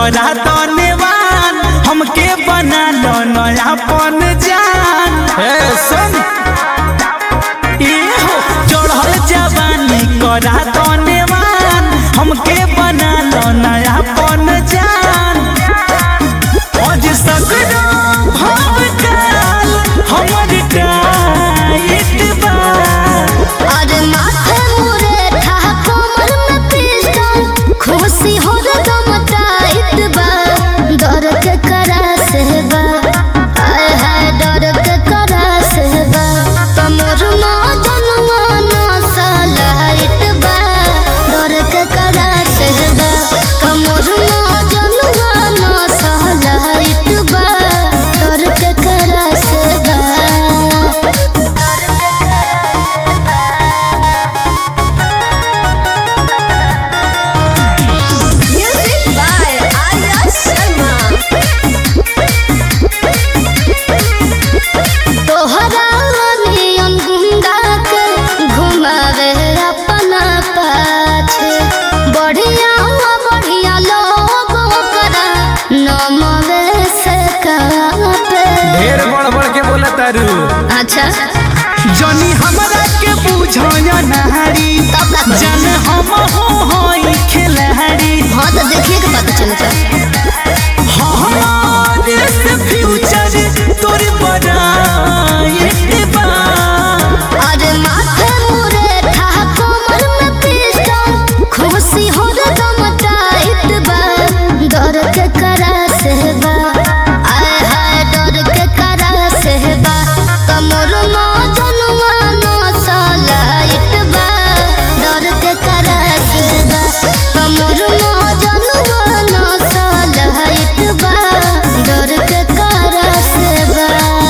करा धन्यवान हमके बना लो नयापन जान हे सुन ए हो चढ़ल जवानी करा धन्यवान हमके बना लो नयापन जान आज सगरो भाव काल हमर टाइट बा अरे माथे मुरे था कमर में पिस्टल खुशी हो दम टाइट बा डर के करा से बा आय हाय डर के करा से बा कमर में जनवा ना सलाइट बा डर के करा से बा कमर में जनवा ना सलाइट बा डर के करा से बा Music by Arya Sharma. तोहरा नियन गुंडा के घुमावे अपना पाछे बढ़िया बढ़िया लोग करा नमवे से कापे ढेर बड़ बड़ के बोला तारू अच्छा जनी हमरा के बुझाया नहारी तब का करी? जन हम हो होई खिलाड़ी हाँ तो देखिए के पता चलता हमारे से फ्यूचर तोर बड़ा बा अरे माथे मुरे था कमर में पिस्टल खुशी हो दम टाइट बा डर के करा से बा आय हाय डर के करा से बा कमर में जनवा ना सलाइट बा डर के करा से बा कमर में जनवा ना सलाइट बा डर के करा से बा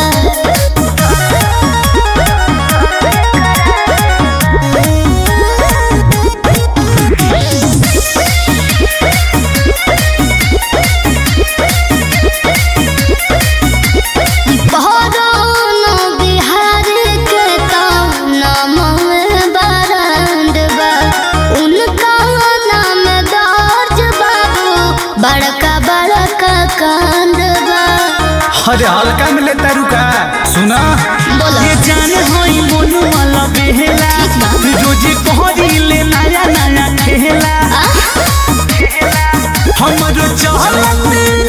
बहरौन बिहार के नाम बरांड बा उनका नाम दर्ज बाबू बड़का बड़का कांड बा अरे हल्का में ले तारू का सुना बोलो। ये जान होई मोन वाला बेहला ठीक बा। रोजे कहरी ले नया नया खेला आ? हमरो चहलत